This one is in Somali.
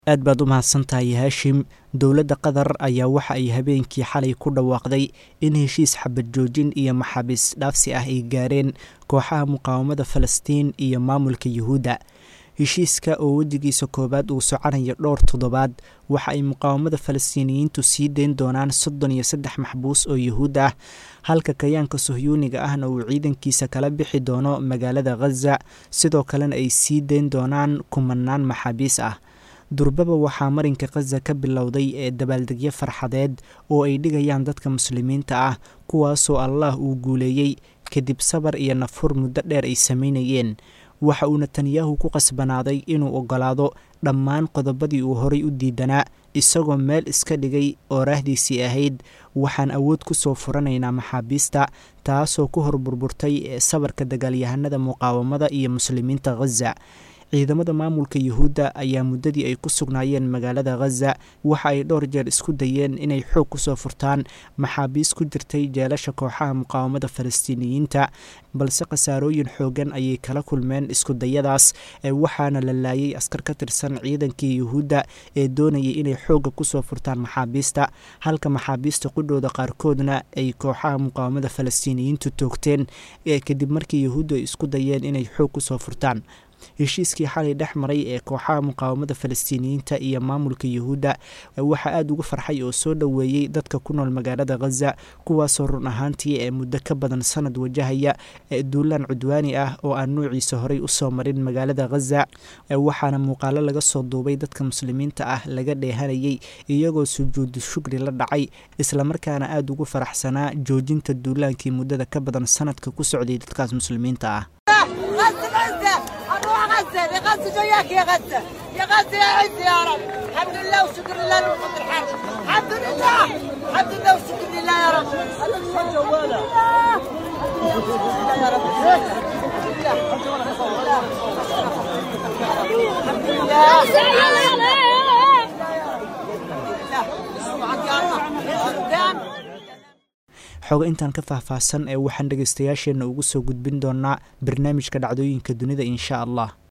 aad baad u mahadsantahay haashim dowladda qatar ayaa waxa ay habeenkii xalay ku dhawaaqday in heshiis xabad joojin iyo maxaabiis dhaafsi ah ay gaareen kooxaha muqaawamada falastiin iyo maamulka yuhuudda heshiiska oo wejigiisa koowaad uu soconayo dhowr toddobaad waxa ay muqaawamada falastiiniyiintu sii dayn doonaan soddon iyo saddex maxbuus oo yuhuud ah halka kayaanka sohyuuniga ahna uu ciidankiisa kala bixi doono magaalada khaza sidoo kalena ay sii dayn doonaan kumanaan maxaabiis ah durbaba waxaa marinka khaza ka bilowday ee dabaaldegyo farxadeed oo ay dhigayaan dadka muslimiinta ah kuwaasoo allah uu guuleeyey kadib sabar iyo nafhur muddo dheer ay samaynayeen waxa uu netanyahu ku qasbanaaday inuu oggolaado dhammaan qodobadii uu horay u diidanaa isagoo meel iska dhigay oo raahdiisii ahayd waxaan awood ku soo furanaynaa maxaabiista taasoo ku hor burburtay ee sabarka dagaalyahanada muqaawamada iyo muslimiinta khaza ciidamada maamulka yuhuudda ayaa muddadii ay ku sugnaayeen magaalada khaza waxa ay dhowr jeer isku dayeen inay xoog kusoo furtaan maxaabiis ku jirtay jeelasha kooxaha muqaawamada falastiiniyiinta balse khasaarooyin xoogan ayay kala kulmeen iskudayadaas waxaana la laayay askar ka tirsan ciidankii yuhuudda ee doonayay inay xoogga kusoo furtaan maxaabiista halka maxaabiista qudhooda qaarkoodna ay kooxaha muqaawamada falastiiniyiintu toogteen kadib markii yuhuuddu ay isku dayeen inay xoog kusoo furtaan heshiiskii xalay dhex maray ee kooxaha muqaawamada falastiiniyiinta iyo maamulka yuhuudda waxaa aada ugu farxay oo soo dhoweeyey dadka ku nool magaalada khaza kuwaasoo run ahaantii ee muddo ka badan sanad wajahaya duulaan cudwaani ah oo aan nuuciisa horey usoo marin magaalada khaza waxaana muuqaalo laga soo duubay dadka muslimiinta ah laga dheehanayay iyagoo sujuudu shukri la dhacay islamarkaana aada ugu faraxsanaa joojinta duulaankii muddada ka badan sanadka ku socday dadkaas muslimiinta ah غزة لغزة جاياك يا غزة يا غزة يا عز يا رب الحمد لله وشكر لله لوقت الحرب الحمد لله الحمد لله وشكر لله يا رب الحمد لله يا رب الحمد لله xogo intaan ka faahfaahsan ee waxaan dhegaystayaasheenna ugu soo gudbin doonaa barnaamijka dhacdooyinka dunida insha allah